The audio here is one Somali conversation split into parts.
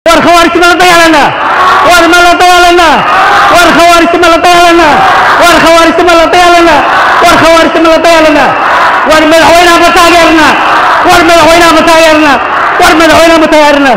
war khawaarijta ma la dagaalanaa war ma la dagaalanaa war khawaarijta ma la dagaalanaa war khawaarijta ma la dagaalanaa war khawaarijta ma la dagaalanaa war madaxweynaha ma taageernaa war madaxweynaha ma taageernaa war madaxweynaha ma taageernaa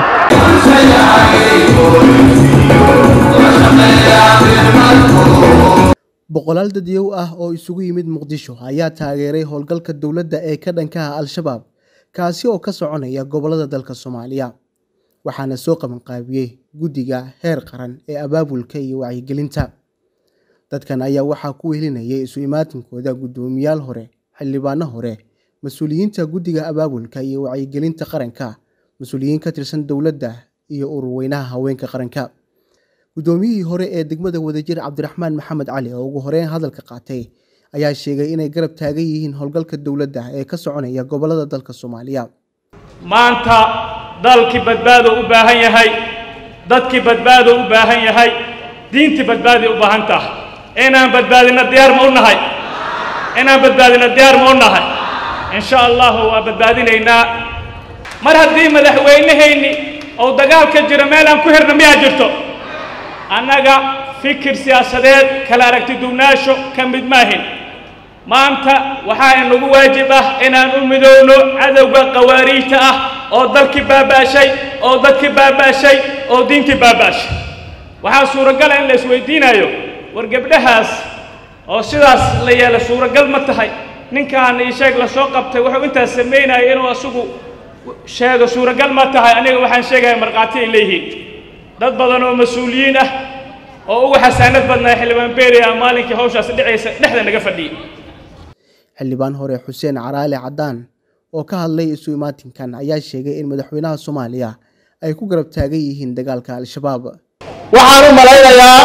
boqolaal dadyow ah oo isugu yimid muqdisho ayaa taageeray howlgalka dowladda ee ka dhankaha al-shabaab kaasi oo ka soconaya gobolada dalka soomaaliya waxaana soo qabanqaabiyey guddiga heer qaran ee abaabulka iyo wacyigelinta dadkan ayaa waxaa ku wehelinayay isu imaatinkooda guddoomiyaal hore xildhibaano hore mas-uuliyiinta guddiga abaabulka iyo wacyigelinta qaranka mas-uuliyiin ka tirsan dowladda iyo ururweynaha haweenka qaranka guddoomiyihii hore ee degmada wadajir cabdiraxmaan maxamed cali oo ugu horeyn hadalka qaatay ayaa sheegay inay garab taagan yihiin howlgalka dowladda ee ka soconaya gobolada dalka soomaaliya maanta dalkii badbaado u baahan yahay dadkii badbaado u baahan yahay diintii badbaaday u baahan tahay inaan badbaadino diyaar ma u nahay inaan badbaadino diyaar ma u nahay insha allahu waa badbaadinaynaa mar haddii madaxweynehayni oo dagaalka jiro meel aan ku hirna miyaa jirto annaga fikir siyaasadeed kala aragti duwnaasho ka mid maahin maanta waxaa inagu waajib ah inaan u midowno cadowga qawaariijta ah oo dalkii baabaashay oo dadkii baabaashay oo diintii baabaashay waxaa suuragala in la isweydiinayo war gabdhahaas oo sidaas la yeela suuragal ma tahay ninkaan ii sheeg la soo qabtay wuxuu intaas samaynaya inuu asugu sheego suuragal ma tahay aniga waxaan sheegaya markhaati ay leeyihiin dad badan oo mas-uuliyiin ah oo uga xasaanad badnaa xildhibaan beeriya maalinkii hawshaas dhicaysa dhexda naga fadhiyey xildhibaan hore xuseen caraale caddaan oo ka hadlay isu imaatinkan ayaa sheegay in madaxweynaha soomaaliya ay ku garab taagan yihiin dagaalka al-shabaab waxaan u malaynayaa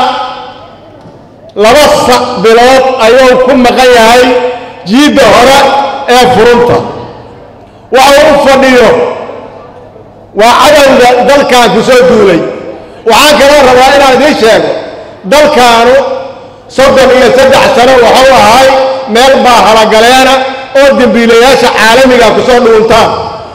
laba bilood ayuu ku maqan yahay jiidda hore ee furunta waxa u fadhiyo waa cadowga dalkan ku soo duulay waxaan kaloo rabaa inaan idiin sheego dalkaanu soddon iyo saddex sano waxuu ahay meel baa halagaleena oo dembiilayaasha caalamiga ku soo dhuuntaan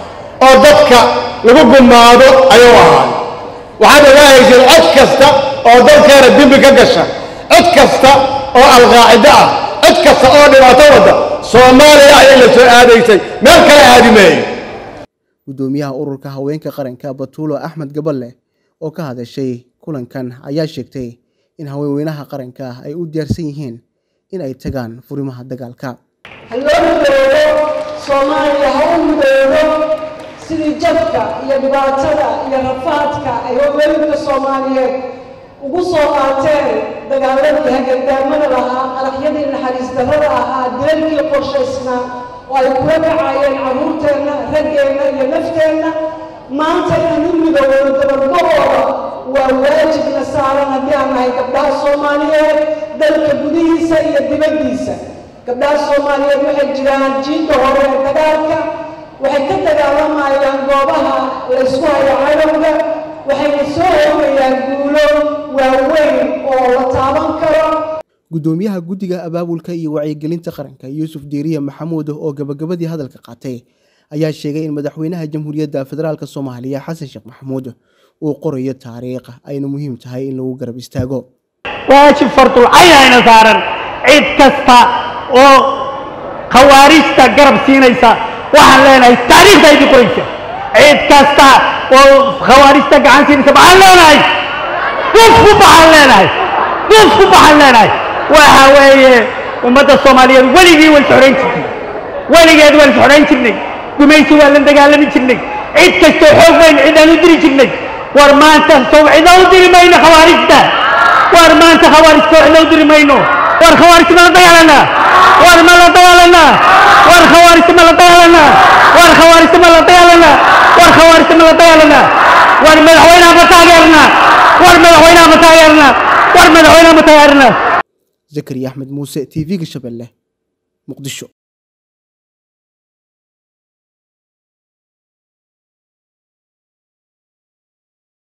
oo dadka lagu gumaado ayuu ahay waxaad ogaahayseen cod kasta oo dalkeena dembi ka gasha cod kasta oo alqaacido ah cod kasta oo dhibaato wadda soomaaliya ayay la soo aadaysay meel kale aadi maayo guddoomiyaha ururka haweenka qaranka batuulo axmed gaballe oo ka hadashay kulankan ayaa sheegtay in haweenweynaha qaranka ay u diyaarsan yihiin in ay tagaan furimaha dagaalka ha loo midoobo soomaaliya ha u midoobo sidii jabka iyo dhibaatada iyo rafaadka ay haweenka soomaaliyeed ugu soo qaateen dagaaladii hagardaamada lahaa qaraxyadii naxariis darrada ahaa dilalkii qorshaysnaa oo ay kula kacayeen carruurteenna raggeenna iyo nafteenna maanta inaan u midoobno dabadgahooda waa waajibna saaran haddii aan nahay gabdhaha soomaaliyeed dalka gudihiisa iyo dibaddiisa gabdhaha soomaaliyeed waxay jiraan jiidda hore ee dagaalka waxay ka dagaalamayaan goobaha laysku hayo cadowga waxayna soo hoogayaan guulo waaweyn oo la taaban karo guddoomiyaha guddiga abaabulka iyo wacyigelinta qaranka yuusuf diiriye maxamuud oo gabagabadii hadalka qaatay ayaa sheegay in madaxweynaha jamhuuriyadda federaalk soomaaliya xasan sheekh maxamuud uu qorayo taariikh ayna muhiim tahay in lagu garab istaago waajib fardul cayn ayna saaran cid kasta oo khawaarijta garab siinaysa waxaan leenahay taariikhda idin qoraysa cid kasta oo khawaarijta gacan siinaysa maxaan leenahay duf ku baxaan leenahay duf ku baxaan leenahay waxa weeye ummadda soomaaliyeed weligii way isxorayn jirtay weligeed waan isxorayn jirnay gumaysi waa la dagaalami jirnay cid kastoo xoog weyn cidaan u diri jirnay war maanta sow cidaan u diri mayno khawaarijta war maanta khawaarijta cidaan u diri mayno war khawaarijta ma la dagaalanaa war ma la dagaalanaa war khawaarijta ma la dagaalanaa war khawaarijta ma la dagaalanaa war khawaarijta ma la dagaalanaa war madaxweynaha ma taageernaa war madaxweynaha ma taageernaa war madaxweynaha ma taageernaa zakariya axmed muuse t v-ga shabeelle muqdisho